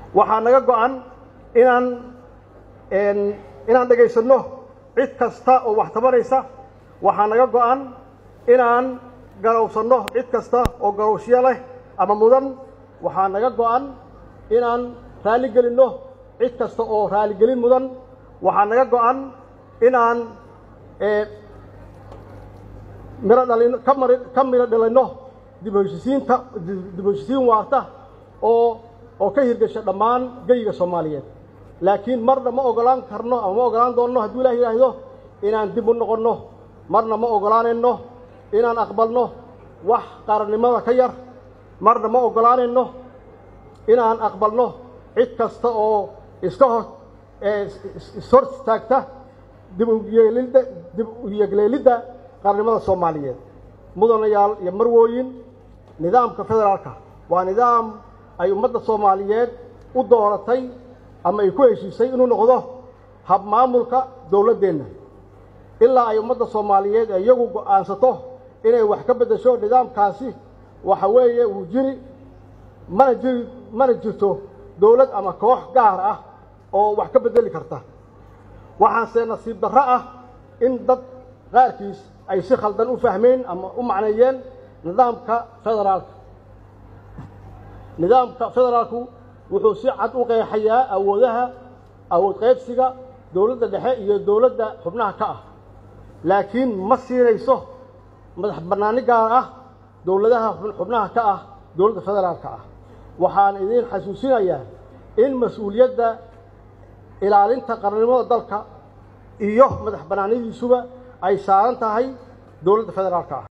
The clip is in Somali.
waxaa naga go-an inaan inaan dhegaysanno cid kasta oo wax tabanaysa waxaa naga go-an inaan garowsanno cid kasta oo garowshyo leh ama mudan waxaa naga go-an inaan raaligelinno cid kasta oo raaligelin mudan waxaa naga go-an inaan miro dhalino ka mari ka midho dhalinno dib u heshisiinta dib u heshisiin waarta oo oo ka hirgasha dhammaan geyiga soomaaliyeed laakiin marna ma ogolaan karno ama ma ogolaan doonno hadduu ilaah yidhaahdo inaan dib u noqonno marna ma ogolaanayno inaan aqbalno wax qarannimada ka yar marna ma ogolaanayno inaan aqbalno cid kasta oo iska hor ishor istaagta dib uyeelidda dib u yegleelidda qarannimada soomaaliyeed mudanayaal iyo marwooyin nidaamka federaalka waa nidaam ay ummadda soomaaliyeed u dooratay ama ay ku heshiisay inuu noqdo hab maamulka dowladdeenna ilaa ay ummadda soomaaliyeed ee iyagu go'aansato inay wax ka beddesho nidaamkaasi waxa weeye wuu jiri mana jiri mana jirto dowlad ama koox gaar ah oo wax ka beddeli karta waxaanse nasiib darro ah in dad qaarkiis ay si khaldan u fahmeen ama u macneeyeen nidaamka federaalka nidaamka federaalku wuxuu si cad u qeexayaa awoodaha awood qaybsiga dowladda dhexe iyo dowladda xubnaha ka ah laakiin ma siinayso madax bannaani gaar ah dowladaha xubnaha ka ah dowladda federaalka ah waxaan idiin xasuusinayaa in mas-uuliyadda ilaalinta qarannimada dalka iyo madax bannaanidiisuba ay saaran tahay dowladda federaalka ah